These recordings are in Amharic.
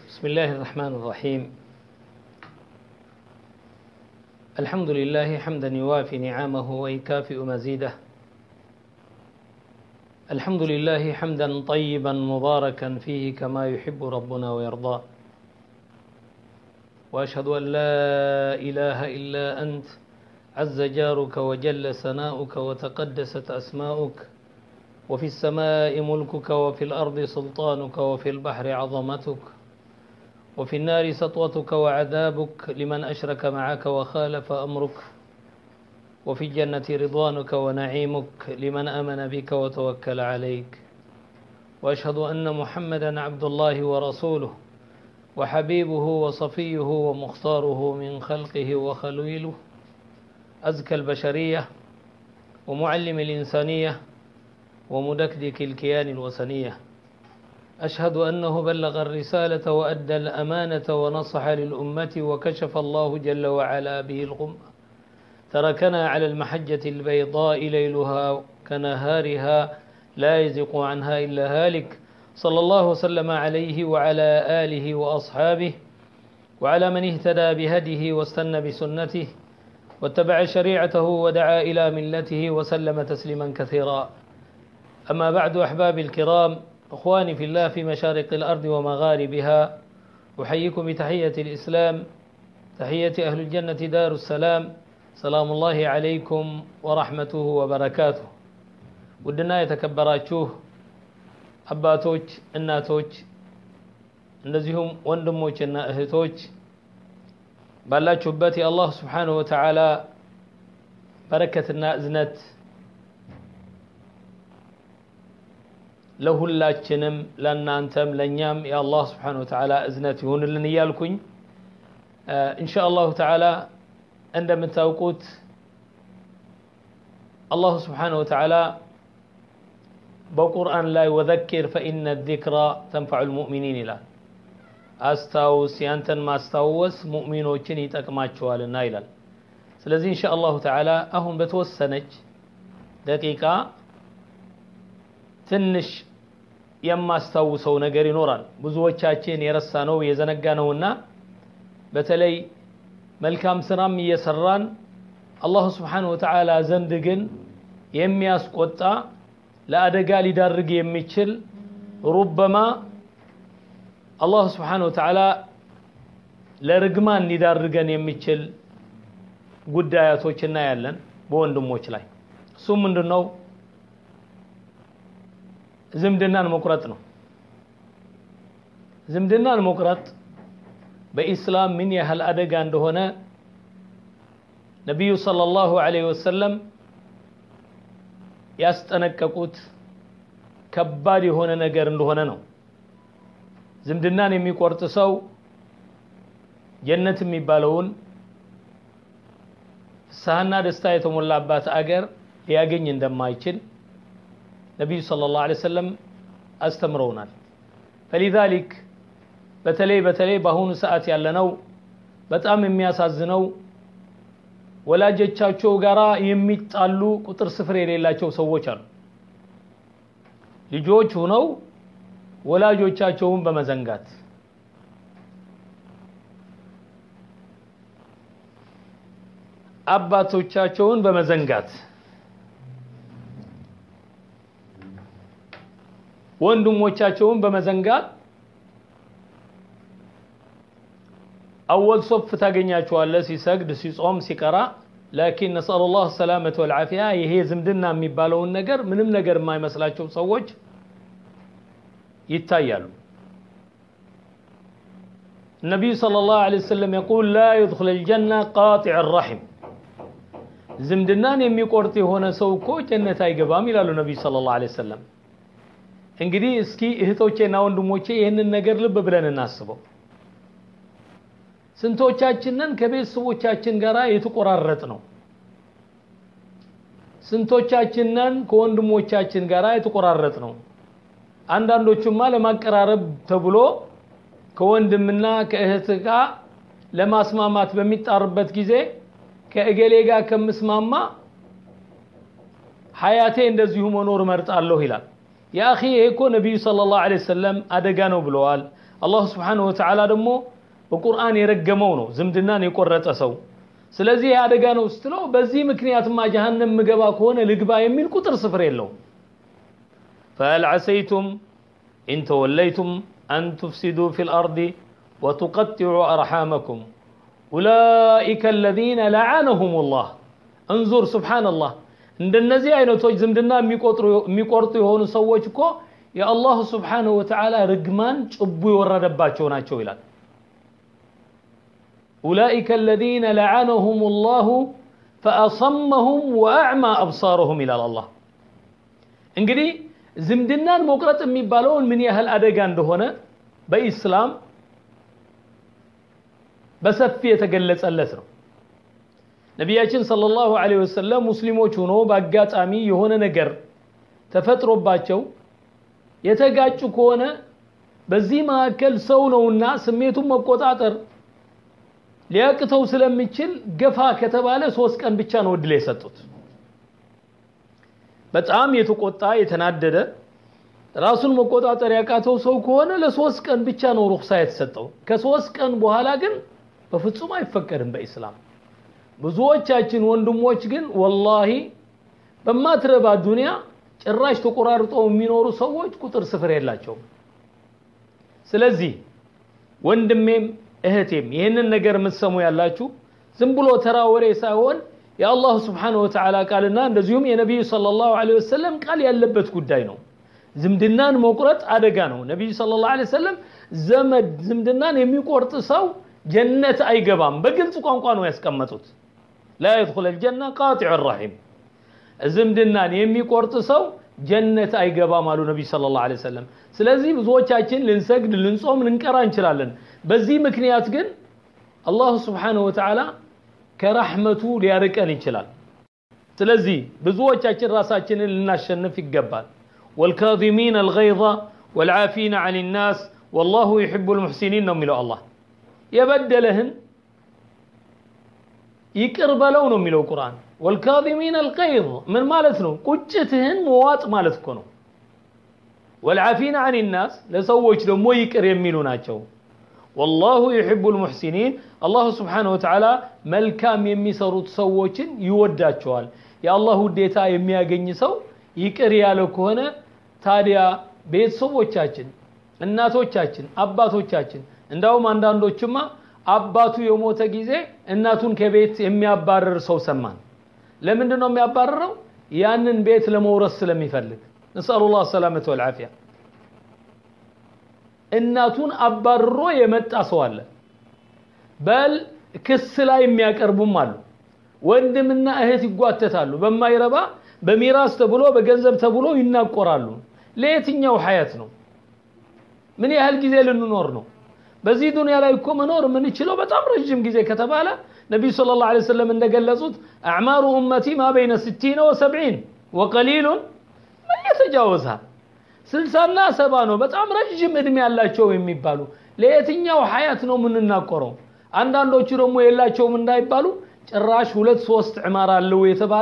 بسم الله الرحمن الرحيم الحمد لله حمدا يوافي نعمه ويكافئ مزيده الحمد لله حمدا طيبا مباركا فيه كما يحب ربنا ويرضى واشهد ان لا اله الا انت عز جارك وجل ثناؤك وتقدست اسماؤك وفي السماء ملكك وفي الارض سلطانك وفي البحر عظمتك وفي النار سطوتك وعذابك لمن اشرك معك وخالف امرك وفي الجنة رضوانك ونعيمك لمن آمن بك وتوكل عليك وأشهد أن محمدا عبد الله ورسوله وحبيبه وصفيه ومختاره من خلقه وخليله أزكى البشرية ومعلم الإنسانية ومدكدك الكيان الوثنية أشهد أنه بلغ الرسالة وأدى الأمانة ونصح للأمة وكشف الله جل وعلا به الغمة تركنا على المحجة البيضاء ليلها كنهارها لا يزق عنها إلا هالك صلى الله وسلم عليه وعلى آله وأصحابه وعلى من اهتدى بهديه واستنى بسنته واتبع شريعته ودعا إلى ملته وسلم تسليما كثيرا أما بعد أحبابي الكرام أخواني في الله في مشارق الأرض ومغاربها أحييكم بتحية الإسلام تحية أهل الجنة دار السلام ሰላሙ ላሂ ዓለይኩም ወራሕመቱሁ ወበረካቱሁ ውድና የተከበራችሁ አባቶች እናቶች እንደዚሁም ወንድሞችና እህቶች ባላችሁበት የአላህ ስብሓንሁ ወተዓላ በረከትና እዝነት ለሁላችንም ለእናንተም ለእኛም የአላህ ስብሓንሁ ወተዓላ እዝነት ይሁንልን እያልኩኝ እንሻ አላሁ ተዓላ እንደምታውቁት አላሁ ስብሓነ ወተዓላ በቁርአን ላይ ወዘኪር ፈኢነ ዚክራ ተንፈዑ ልሙእሚኒን ይላል አስታውስ ያንተን ማስታወስ ሙእሚኖችን ይጠቅማቸዋልና ይላል ስለዚህ እንሻ አላሁ ተዓላ አሁን በተወሰነች ደቂቃ ትንሽ የማስታውሰው ነገር ይኖራል ብዙዎቻችን የረሳ ነው የዘነጋ ነውና በተለይ መልካም ስራም እየሰራን አላሁ ስብሓነሁ ወተዓላ ዘንድ ግን የሚያስቆጣ ለአደጋ ሊዳርግ የሚችል ሩበማ አላሁ ስብሓነሁ ወተዓላ ለርግማን ሊዳርገን የሚችል ጉዳያቶች እናያለን በወንድሞች ላይ እሱም ምንድን ነው ዝምድናን መቁረጥ ነው ዝምድናን መቁረጥ በኢስላም ምን ያህል አደጋ እንደሆነ ነቢዩ ሰለላሁ ዐለይሂ ወሰለም ያስጠነቀቁት ከባድ የሆነ ነገር እንደሆነ ነው ዝምድናን የሚቆርጥ ሰው ጀነት የሚባለውን ፍስሐና ደስታ የተሞላባት አገር ሊያገኝ እንደማይችል ነቢዩ ሰለላሁ ዐለይሂ ወሰለም አስተምረውናል ፈሊዛሊክ በተለይ በተለይ በአሁኑ ሰዓት ያለነው በጣም የሚያሳዝነው ወላጆቻቸው ጋራ የሚጣሉ ቁጥር ስፍር የሌላቸው ሰዎች አሉ ልጆች ሁነው ወላጆቻቸውን በመዘንጋት አባቶቻቸውን በመዘንጋት ወንድሞቻቸውን በመዘንጋት አወል ሶፍ ታገኛቸዋለህ ሲሰግድ ሲጾም ሲቀራ ላኪን ነስአሉ ላህ ሰላመተ ወልዓፊያ ይሄ ዝምድና የሚባለውን ነገር ምንም ነገር የማይመስላቸው ሰዎች ይታያሉ النبي صلى الله عليه وسلم يقول لا يدخل الجنة قاطع الرحم ዝምድናን የሚቆርጥ የሆነ ሰው እኮ ጀነት አይገባም ይላሉ ነቢዩ ሰለላሁ ዐለይሂ ወሰለም እንግዲህ እስኪ እህቶቼና ወንድሞቼ ይህንን ነገር ልብ ብለን እናስበው ስንቶቻችንን ከቤተሰቦቻችን ጋር የተቆራረጥ ነው ስንቶቻችንን ከወንድሞቻችን ጋር የተቆራረጥ ነው አንዳንዶቹማ ለማቀራረብ ተብሎ ከወንድምና ከእህት ጋር ለማስማማት በሚጣርበት ጊዜ ከእገሌ ጋር ከምስማማ ሀያቴ እንደዚሁ መኖር እመርጣለሁ ይላል የአኺ ይሄ እኮ ነቢዩ ሰለላሁ ዐለይሂ ወሰለም አደጋ ነው ብለዋል አላሁ ስብሓነሁ ወተዓላ ደግሞ በቁርአን የረገመው ነው ዝምድናን የቆረጠ ሰው ስለዚህ አደጋ ነው ስትለው በዚህ ምክንያትማ ጀሃነም ምገባ ከሆነ ልግባ የሚል ቁጥር ስፍር የለውም فهل عسيتم إن توليتم أن تفسدوا في الأرض وتقطعوا أرحامكم أولئك الذين لعنهم الله انظر سبحان الله እንደነዚህ አይነቶች ዝምድና የሚቆርጡ የሆኑ ሰዎች እኮ የአላሁ ስብሓንሁ ወተዓላ ርግማን ጭቡ የወረደባቸው ናቸው ይላል أولئك الذين لعنهم الله فأصمهم وأعمى أبصارهم إلى الله እንግዲህ ዝምድናን መቁረጥ የሚባለውን ምን ያህል አደጋ እንደሆነ በኢስላም በሰፊ የተገለጸለት ነው ነቢያችን ሰለላሁ ዐለይሂ ወሰለም ሙስሊሞች ሆኖ በአጋጣሚ የሆነ ነገር ተፈጥሮባቸው የተጋጩ ከሆነ በዚህ መካከል ሰው ነውና ስሜቱን መቆጣጠር ሊያቅተው ስለሚችል ገፋ ከተባለ ሶስት ቀን ብቻ ነው እድል የሰጡት በጣም የተቆጣ የተናደደ ራሱን መቆጣጠር ያቃተው ሰው ከሆነ ለሶስት ቀን ብቻ ነው ሩክሳ የተሰጠው ከሶስት ቀን በኋላ ግን በፍጹም አይፈቀድም በኢስላም ብዙዎቻችን ወንድሞች ግን ወላሂ በማትረባ ዱንያ ጭራሽ ተቆራርጠው የሚኖሩ ሰዎች ቁጥር ስፍር የላቸውም ስለዚህ ወንድሜም እህቴም ይህንን ነገር የምትሰሙ ያላችሁ ዝም ብሎ ተራ ወሬ ሳይሆን የአላሁ ስብሓነሁ ወተዓላ ቃልና እንደዚሁም የነቢዩ ሰለላሁ ዐለይሂ ወሰለም ቃል ያለበት ጉዳይ ነው ዝምድናን መቁረጥ አደጋ ነው ነቢዩ ሰለላሁ ዐለይሂ ወሰለም ዘመድ ዝምድናን የሚቆርጥ ሰው ጀነት አይገባም በግልጽ ቋንቋ ነው ያስቀመጡት ላ የድኹል አልጀና ቃጢዑ ራሒም ዝምድናን የሚቆርጥ ሰው ጀነት አይገባም አሉ ነቢ ሰለላሁ ዐለይሂ ወሰለም ስለዚህ ብዙዎቻችን ልንሰግድ ልንጾም ልንቀራ እንችላለን በዚህ ምክንያት ግን አላሁ ስብሓነሁ ወተዓላ ከረሕመቱ ሊያርቀን ይችላል ስለዚህ ብዙዎቻችን ራሳችንን ልናሸንፍ ይገባል والكاظمين الغيظ والعافين عن الناس والله يحب المحسنين ነው የሚለው አላህ የበደለህን ይቅር በለው ነው የሚለው ቁርአን والكاظمين الغيظ ምን ማለት ነው ቁጭትህን መዋጥ ማለት እኮ ነው والعافين عن الناس ለሰዎች ደግሞ ይቅር የሚሉ ናቸው والله يحب المحسنين الله سبحانه وتعالى መልካም የሚሰሩት ሰዎችን ይወዳቸዋል የአላህ ውዴታ የሚያገኝ ሰው ይቅር ያለ ከሆነ ታዲያ ቤተሰቦቻችን እናቶቻችን አባቶቻችን እንዳውም አንዳንዶችማ አባቱ የሞተ ጊዜ እናቱን ከቤት የሚያባረር ሰው ሰማን ለምንድን ነው የሚያባረረው ያንን ቤት ለመውረስ ስለሚፈልግ ነስአሉ ላህ ሰላመተ ወልዓፊያ እናቱን አባርሮ የመጣ ሰው አለ በል ክስ ላይ የሚያቀርቡም አሉ ወንድምና እህት ይጓተታሉ በማይረባ በሚራስ ተብሎ በገንዘብ ተብሎ ይናቆራሉ ለየትኛው ሀያት ነው ምን ያህል ጊዜ ልንኖር ነው በዚህ ዱንያ ላይ እኮ መኖር የምንችለው በጣም ረዥም ጊዜ ከተባለ ነቢዩ ስለ ላሁ ዐለይሂ ወሰለም እንደገለጹት አዕማሩ ኡመቲ ማ በይነ ስቲነ ወሰብዒን ወቀሊሉን መን የተጃወዝሃ ስልሳና ሰባ ነው በጣም ረዥም እድሜ ያላቸው የሚባሉ ለየትኛው ሀያት ነው የምንናቆረው አንዳንዶቹ ደግሞ የላቸውም እንዳይባሉ ጭራሽ ሁለት ሶስት ዕማር አለው የተባለ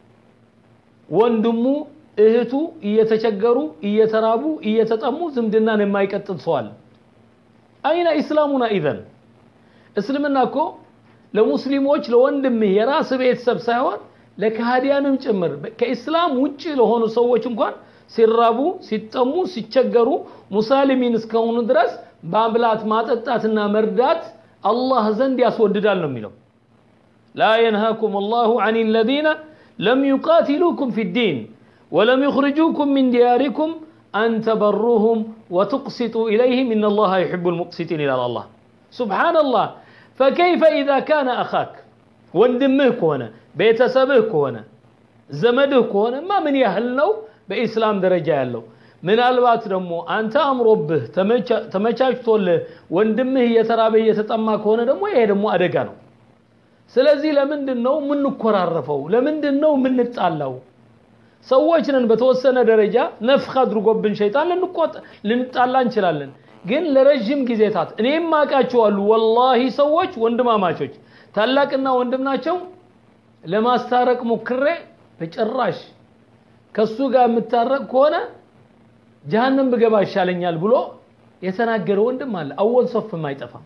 ወንድሙ እህቱ እየተቸገሩ እየተራቡ እየተጠሙ ዝምድናን የማይቀጥል ሰው አለ አይነ ኢስላሙና ኢዘን እስልምና እኮ ለሙስሊሞች ለወንድምህ የራስ ቤተሰብ ሳይሆን ለካህዲያንም ጭምር ከኢስላም ውጭ ለሆኑ ሰዎች እንኳን ሲራቡ ሲጠሙ ሲቸገሩ ሙሳሊሚን እስከሆኑ ድረስ ማብላት ማጠጣትና መርዳት አላህ ዘንድ ያስወድዳል ነው የሚለው ላ የንሃኩም አላሁ አን ለዚነ ለም ዩቃትሉኩም ፊ ዲን ولم يخرجوكم من دياركم أن تبروهم وتقسطوا إليهم إن الله يحب المقسطين إلى الله سبحان الله فكيف إذا كان أخاك وندمه كونه بيتسبه كونه زمده كونه ما من يهلنو بإسلام درجة يالو من البات دمو أنت أمربه ተመቻችቶልህ ወንድምህ እየተራበ እየተጠማ ከሆነ ደግሞ ይሄ ደግሞ አደጋ ነው ስለዚህ ለምንድን ነው የምንኮራረፈው ለምንድን ነው የምንጣላው ሰዎች ነን በተወሰነ ደረጃ ነፍኽ አድርጎብን ሸይጣን ልንጣላ እንችላለን ግን ለረዥም ጊዜታት እኔም አውቃቸዋሉ ወላሂ ሰዎች ወንድማማቾች ታላቅና ወንድም ናቸው ለማስታረቅ ሞክሬ በጭራሽ ከሱ ጋር የምታረቅ ከሆነ ጀሃነም ብገባ ይሻለኛል ብሎ የተናገረ ወንድም አለ። አወል ሶፍም አይጠፋም።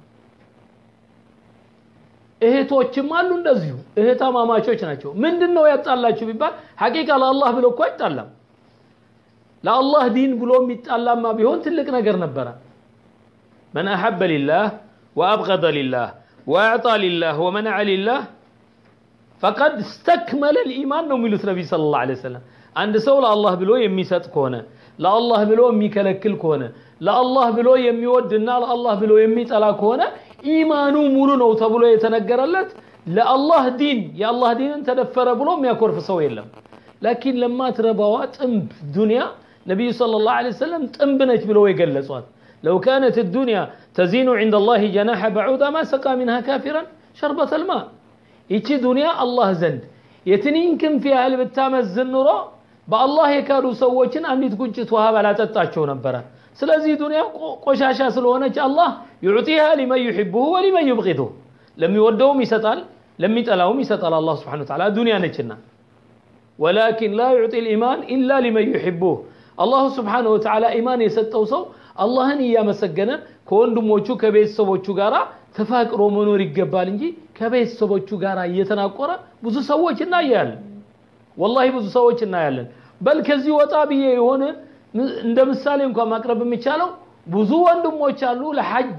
እህቶችም አሉ እንደዚሁ እህታማማቾች ናቸው። ምንድን ነው ያጣላችሁ ቢባል ሐቂቃ ለአላህ ብሎ እኮ አይጣላም። ለአላህ ዲን ብሎ የሚጣላማ ቢሆን ትልቅ ነገር ነበረ። መን አሐበ ሊላህ ወአብገደ ሊላህ ወአዕጣ ሊላህ ወመነዐ ሊላህ ፈቀድ ስተክመለ ልኢማን ነው የሚሉት ነቢይ ሰለላሁ ዐለይሂ ወሰለም። አንድ ሰው ለአላህ ብሎ የሚሰጥ ከሆነ ለአላህ ብሎ የሚከለክል ከሆነ ለአላህ ብሎ የሚወድና ለአላህ ብሎ የሚጠላ ከሆነ ኢማኑ ሙሉ ነው ተብሎ የተነገረለት ለአላህ ዲን የአላህ ዲንን ተደፈረ ብሎ የሚያኮርፍ ሰው የለም። ላኪን ለማትረባዋ ጥንብ ዱንያ ነቢዩ ሰለላሁ ዐለይሂ ወሰለም ጥንብ ነች ብለው የገለጿት ለው ካነት ዱንያ ተዚኑ ዐንደ ላሂ ጀናሐ በዑዳ ማ ሰቃ ሚንሃ ካፊራን ሸርበተል ማ ይቺ ዱንያ አላህ ዘንድ የትንኝ ክንፍ ያህል ብታመዝን ኑሮ በአላህ የካዱ ሰዎችን አንዲት ጉንጭት ውሃ ባላጠጣቸው ነበረ። ስለዚህ ዱንያ ቆሻሻ ስለሆነች አላህ ዩዕጢሃ ሊመን ዩሒቡሁ ወሊመን ዩብጊዱሁ ለሚወደውም ይሰጣል፣ ለሚጠላውም ይሰጣል። አላህ ስብሓነሁ ወተዓላ ዱንያ ነችና። ወላኪን ላ ዩዕጢ ልኢማን ኢላ ሊመን ዩሒቡሁ አላሁ ስብሓነሁ ወተዓላ ኢማን የሰጠው ሰው አላህን እያመሰገነ ከወንድሞቹ ከቤተሰቦቹ ጋር ተፋቅሮ መኖር ይገባል እንጂ ከቤተሰቦቹ ጋር እየተናቆረ ብዙ ሰዎች እናያለን። ወላሂ ብዙ ሰዎች እናያለን። በል ከዚህ ወጣ ብዬ የሆነ እንደ ምሳሌ እንኳን ማቅረብ የሚቻለው ብዙ ወንድሞች አሉ ለሐጅ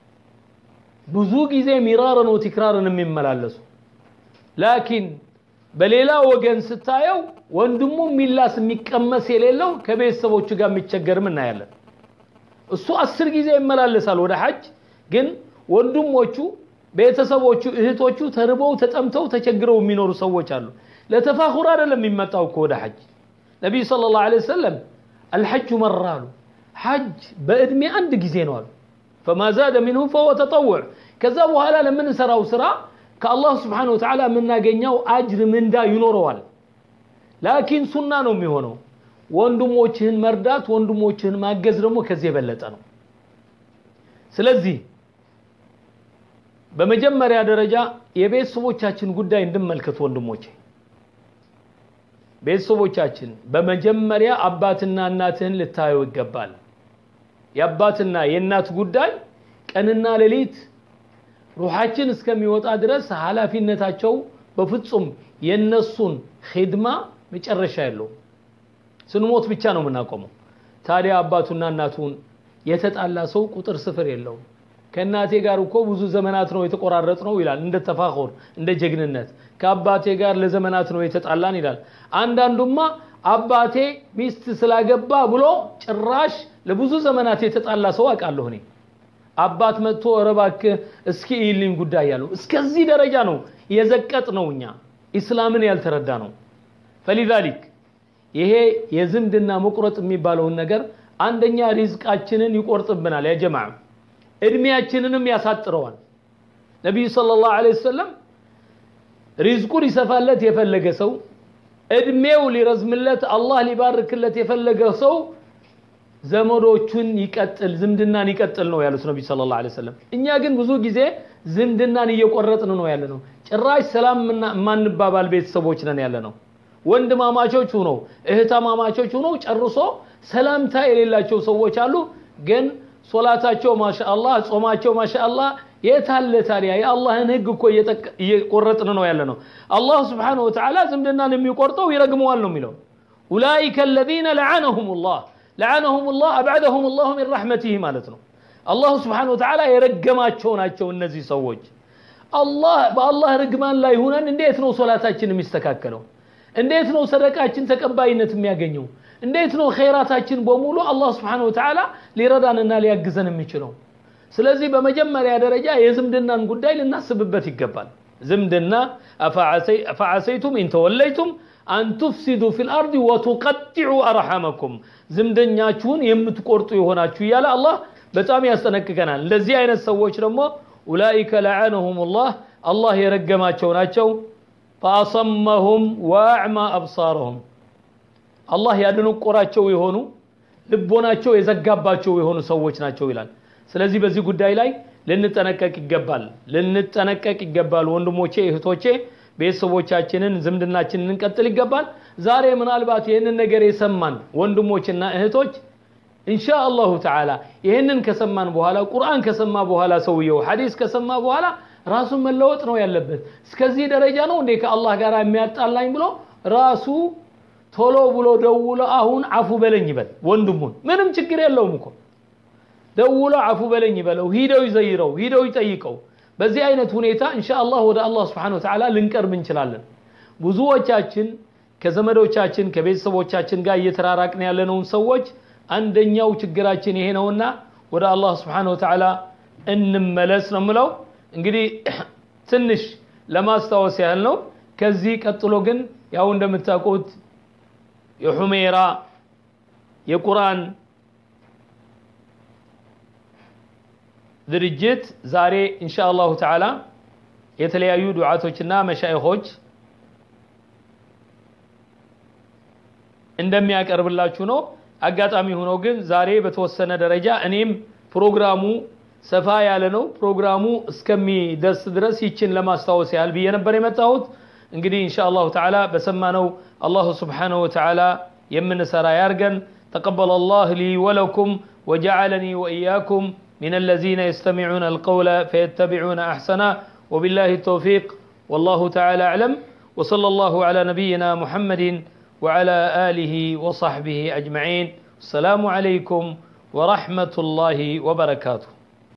ብዙ ጊዜ ሚራርን ወቲክራርን የሚመላለሱ ላኪን በሌላ ወገን ስታየው ወንድሙ የሚላስ የሚቀመስ የሌለው ከቤተሰቦቹ ጋር የሚቸገርም እናያለን። እሱ አስር ጊዜ ይመላለሳል ወደ ሐጅ ግን ወንድሞቹ ቤተሰቦቹ እህቶቹ ተርበው ተጠምተው ተቸግረው የሚኖሩ ሰዎች አሉ። ለተፋኹር አይደለም የሚመጣው እኮ ወደ ሐጅ። ነቢዩ ሰለላሁ ዐለይሂ ወሰለም አልሐጁ መራ አሉ። ሐጅ በእድሜ አንድ ጊዜ ነው አሉ። ፈማ ዛደ ሚንሁ ፈወ ተጠውዕ። ከዛ በኋላ ለምንሰራው ስራ ከአላህ ስብሓነሁ ወተዓላ የምናገኘው አጅር ምንዳ ይኖረዋል። ላኪን ሱና ነው የሚሆነው። ወንድሞችህን መርዳት፣ ወንድሞችህን ማገዝ ደግሞ ከዚህ የበለጠ ነው። ስለዚህ በመጀመሪያ ደረጃ የቤተሰቦቻችን ጉዳይ እንድመልከት ወንድሞቼ። ቤተሰቦቻችን በመጀመሪያ አባትና እናትህን ልታየው ይገባል። የአባትና የእናት ጉዳይ ቀንና ሌሊት ሩሓችን እስከሚወጣ ድረስ ኃላፊነታቸው በፍጹም የነሱን ኺድማ መጨረሻ የለውም። ስንሞት ብቻ ነው የምናቆመው። ታዲያ አባቱና እናቱን የተጣላ ሰው ቁጥር ስፍር የለውም። ከእናቴ ጋር እኮ ብዙ ዘመናት ነው የተቆራረጥ ነው ይላል፣ እንደ ተፋኹር እንደ ጀግንነት። ከአባቴ ጋር ለዘመናት ነው የተጣላን ይላል። አንዳንዱማ አባቴ ሚስት ስላገባ ብሎ ጭራሽ ለብዙ ዘመናት የተጣላ ሰው አውቃለሁ እኔ። አባት መጥቶ ኧረ እባክህ እስኪ ይልኝ ጉዳይ ያለው እስከዚህ ደረጃ ነው የዘቀጥ ነው። እኛ ኢስላምን ያልተረዳ ነው። ፈሊዛሊክ ይሄ የዝምድና መቁረጥ የሚባለውን ነገር አንደኛ ሪዝቃችንን ይቆርጥብናል ያ ጀማዓ እድሜያችንንም ያሳጥረዋል። ነቢዩ ሰለላሁ ዐለይሂ ወሰለም ሪዝቁ ሊሰፋለት የፈለገ ሰው እድሜው ሊረዝምለት አላህ ሊባርክለት የፈለገ ሰው ዘመዶቹን ይቀጥል፣ ዝምድናን ይቀጥል ነው ያሉት ነቢዩ ሰለላሁ ዐለይሂ ወሰለም። እኛ ግን ብዙ ጊዜ ዝምድናን እየቆረጥን ነው ያለ ነው። ጭራሽ ሰላም የማንባባል ቤተሰቦች ነን ያለ ነው። ወንድማማቾች ሁነው እህታማማቾች ሁነው ጨርሶ ሰላምታ የሌላቸው ሰዎች አሉ ግን ሶላታቸው ማሻአላህ ጾማቸው ማሻአላህ የታለ ታዲያ የአላህን ህግ እኮ እየቆረጥን ነው ያለ ነው አላህ ስብሓነሁ ወተዓላ ዝምድናን የሚቆርጠው ይረግመዋል ነው የሚለው ኡላኢከ አለዚነ ለዓነሁም ላህ ለዓነሁም ላህ አብዐደሁም ላሁ ሚን ረሕመቲህ ማለት ነው አላሁ ስብሓነሁ ወተዓላ የረገማቸው ናቸው እነዚህ ሰዎች አላህ በአላህ ርግማን ላይ ሁነን እንዴት ነው ሶላታችን የሚስተካከለው እንዴት ነው ሰደቃችን ተቀባይነት የሚያገኘው እንዴት ነው ኸይራታችን በሙሉ አላህ ስብሓነሁ ወተዓላ ሊረዳንና ሊያግዘን የሚችለው? ስለዚህ በመጀመሪያ ደረጃ የዝምድናን ጉዳይ ልናስብበት ይገባል። ዝምድና አፈዓሰይቱም ኢንተወለይቱም አን ቱፍሲዱ ፊል አርዲ ወቱቀጢዑ አርሐመኩም ዝምደኛችሁን የምትቆርጡ የሆናችሁ እያለ አላህ በጣም ያስጠነቅቀናል። እንደዚህ አይነት ሰዎች ደግሞ ኡላኢከ ለዓነሁም ላህ አላህ የረገማቸው ናቸው። ፈአሰመሁም ወአዕማ አብሳረሁም አላህ ያደነቆራቸው የሆኑ ልቦናቸው የዘጋባቸው የሆኑ ሰዎች ናቸው ይላል። ስለዚህ በዚህ ጉዳይ ላይ ልንጠነቀቅ ይገባል፣ ልንጠነቀቅ ይገባል። ወንድሞቼ እህቶቼ፣ ቤተሰቦቻችንን ዝምድናችንን እንቀጥል ይገባል። ዛሬ ምናልባት ይህንን ነገር የሰማን ወንድሞችና እህቶች ኢንሻ አላሁ ተዓላ ይህንን ከሰማን በኋላ ቁርአን ከሰማ በኋላ ሰውየው ሐዲስ ከሰማ በኋላ ራሱን መለወጥ ነው ያለበት። እስከዚህ ደረጃ ነው እንዴ ከአላህ ጋር የሚያጣላኝ ብሎ ራሱ ቶሎ ብሎ ደውሎ አሁን አፉ በለኝ ይበል ወንድሙን። ምንም ችግር የለውም እኮ ደውሎ አፉ በለኝ ይበለው፣ ሂደው ይዘይረው፣ ሂደው ይጠይቀው። በዚህ አይነት ሁኔታ ኢንሻአላህ ወደ አላህ ስብሐነሁ ወተዓላ ልንቀርብ እንችላለን። ብዙዎቻችን ከዘመዶቻችን ከቤተሰቦቻችን ጋር እየተራራቅን ያለነውን ሰዎች አንደኛው ችግራችን ይሄ ነውና ወደ አላህ ስብሐነሁ ወተዓላ እንመለስ ነው የምለው። እንግዲህ ትንሽ ለማስታወስ ያህል ነው። ከዚህ ቀጥሎ ግን ያው እንደምታውቁት የሑሜራ የቁርአን ድርጅት ዛሬ ኢንሻ አላሁ ተዓላ የተለያዩ ዱዓቶችና መሻይኾች እንደሚያቀርብላችሁ ነው። አጋጣሚ ሆኖ ግን ዛሬ በተወሰነ ደረጃ እኔም ፕሮግራሙ ሰፋ ያለ ነው። ፕሮግራሙ እስከሚደርስ ድረስ ይችን ለማስታወስ ያህል ብዬ ነበር የመጣሁት። እንግዲህ ኢንሻ አላሁ ተዓላ በሰማነው አላሁ ስብሓነሁ ወተዓላ የምንሰራ ያርገን። ተቀበለ አላህ ሊ ወለኩም ወጀዓለኒ ወኢያኩም من الذين يستمعون القول فيتبعون أحسنه وبالله التوفيق والله تعالى أعلم وصلى الله على نبينا محمد وعلى آله وصحبه أجمعين السلام عليكم ورحمة الله وبركاته